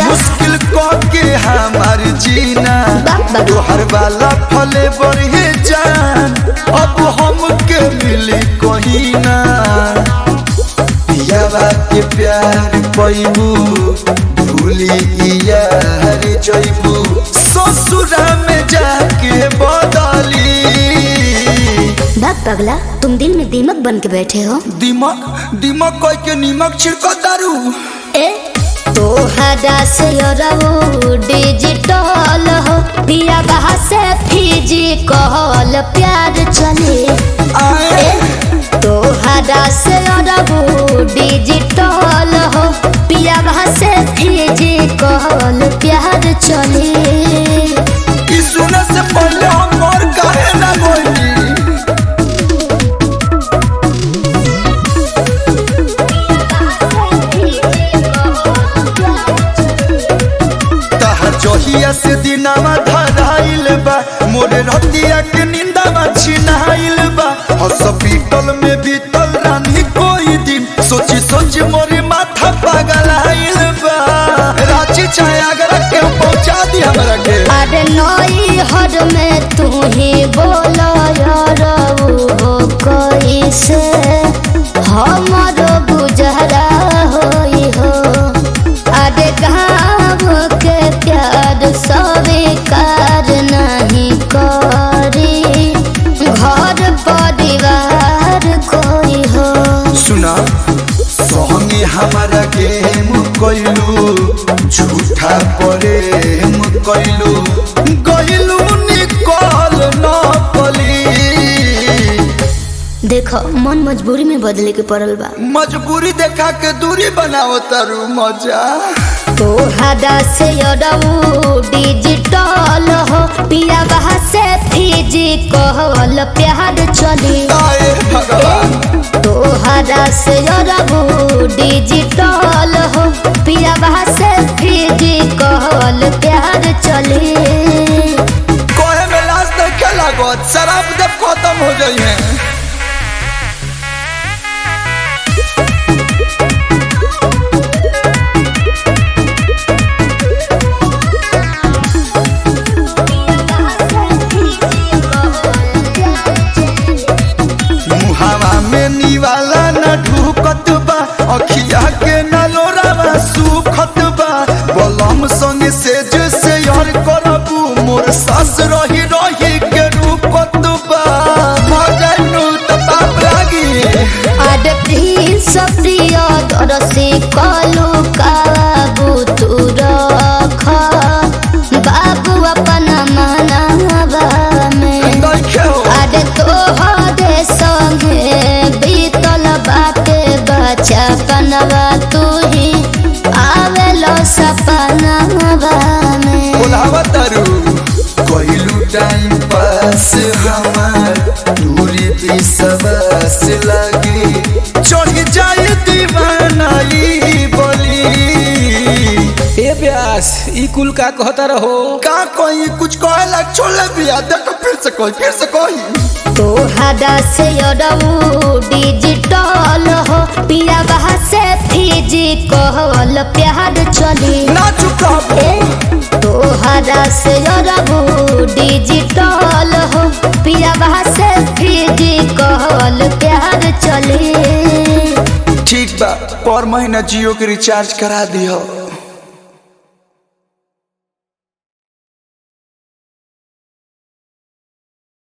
मुश्किल क के हमार जीना बाप बाप। तोहर वाला फले बढ़े जान अब हमके मिली कहीं ना पियावा के प्यार पैबू भूली यार जैबू ससुरा में जाके बदली बाप पगला तुम दिल में दीमक बन के बैठे हो दिमक दिमक कह के नीमक छिड़क दारू ए तोहरा से रहो डिजिटल हो दिया बहा से फिजिकल प्यार चले आए ए तोहरा से रहो डिजिटल हो पिया बहा से फिजिकल प्यार चले ई सुने से पहले हम मोर काहे ना बोली तहर जहिया से दिनावा धराइल बा मोरे रतिया के निंदावा छिनाइल बा हॉस्पिटल में बीतल रानी कोई दिन सोची सोची मोरे माथा पागल आइल बा रांची चाहे अगर के पहुंचा दी हमरा के अरे नई हर में तू ही बोलो यार हो कैसे हमारो गुजरा होई हो अरे गाँव के प्यार स्वीकार नहीं करी घर परिवार कोई हो सुना संगे हमारा गेम कैलू झूठा प्रेम कैलू गैलू निकल न पली देखो मन मजबूरी में बदले के पड़ल बा मजबूरी देखा के दूरी बनाओ तारू मजा तोहरा से अरऊ डिजिटल हो पिया बहा से फिजिकल प्यार चली आए भगवान तोहरा से अरऊ डिजिटल हो पिया बहा से फिजिकल प्यार चली कोहे में लाश देखे लागत शराब जब खत्म हो जाई है मुहावा में निवाला न ढूकत बा अखिया के न लोरावा सुखत बा बलम संग से जैसे यार करबू मोर सास रही रही के रूपत बा भजनु त पाप लागी आड प्रिंस प्रिय दरसी कलु काबू तू रख बाबू अपन मनावा में देखे हो अरे तोहरे संगे बीतल बाटे बचपनवा तू ही आवेलो सपनवा में बोलावा तारू कोइलू टाइम पास हमार दूरी भी सबस लगी चढ़ जाए दीवानाई बोली ए ब्यास ई कुल का कहता रहो का कोई कुछ कहेला छोड़ बिया देखो फिर से कोई फिर से कोई तोहरा से अरऊ डिजिटल हो पिया बहा से फिजिकल प्यार चली ना चुका ए तोहरा से अरऊ डिजिटल हो पिया बहा से फिजिकल प्यार चली ठीक बा पर महीना जियो के रिचार्ज करा दियो